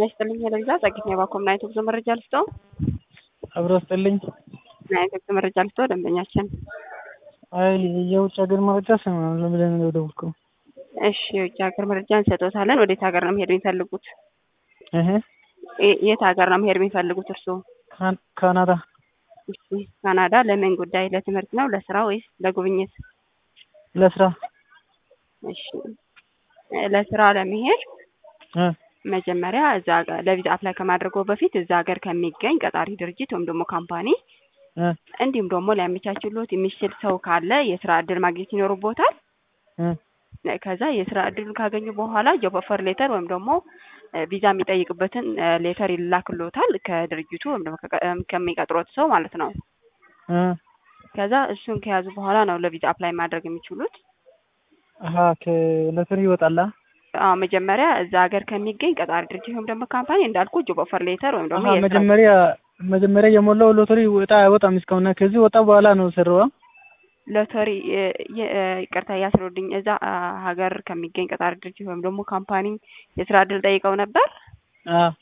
ጤና ይስጥልኝ ለቪዛ ጸጊት ነው ባኮም ናይቶ ጉዞ መረጃ ልስጠው አብሮ ስጥልኝ። ናይቶ ጉዞ መረጃ ልስጠው ደንበኛችን። አይ የውጭ ሀገር መረጃ ሰማን ብለን ነው የደወልኩ። እሺ የውጭ ሀገር መረጃ እንሰጦታለን። ወዴት ሀገር ነው መሄድ የሚፈልጉት? እህ የ- የት ሀገር ነው መሄድ የሚፈልጉት እርስዎ? ካን- ካናዳ እሺ ካናዳ ለምን ጉዳይ? ለትምህርት ነው ለስራ ወይስ ለጉብኝት? ለስራ እሺ ለስራ ለመሄድ እ መጀመሪያ እዛ ሀገር ለቪዛ አፕላይ ከማድረገው በፊት እዛ ሀገር ከሚገኝ ቀጣሪ ድርጅት ወይም ደግሞ ካምፓኒ እ እንዲሁም ደግሞ ሊያመቻችሎት የሚችል ሰው ካለ የስራ እድል ማግኘት ይኖርቦታል። እ ከዛ የስራ እድሉን ካገኙ በኋላ ጆብ ኦፈር ሌተር ወይም ደግሞ እ ቪዛ የሚጠይቅበትን እ ሌተር ይላክሎታል ከድርጅቱ ወይም ደግሞ ከቀ- እም ከሚቀጥሮት ሰው ማለት ነው። እ ከዛ እሱን ከያዙ በኋላ ነው ለቪዛ አፕላይ ማድረግ የሚችሉት። አሀ ከለትር ይወጣላ አዎ መጀመሪያ እዛ ሀገር ከሚገኝ ቀጣሪ ድርጅት ወይም ደግሞ ካምፓኒ እንዳልኩ ጆብ ኦፈር ሌተር ወይም ደግሞ አሀ የስራ መጀመሪያ መጀመሪያ የሞላው ሎተሪ ወጣ አይወጣም እስካሁን ከዚህ ወጣ በኋላ ነው ሰራዋ ሎተሪ እ የ- እ ይቅርታ ያስረዱኝ። እዛ አ ሀገር ከሚገኝ ቀጣሪ ድርጅት ወይም ደግሞ ካምፓኒ የስራ እድል ጠይቀው ነበር። አ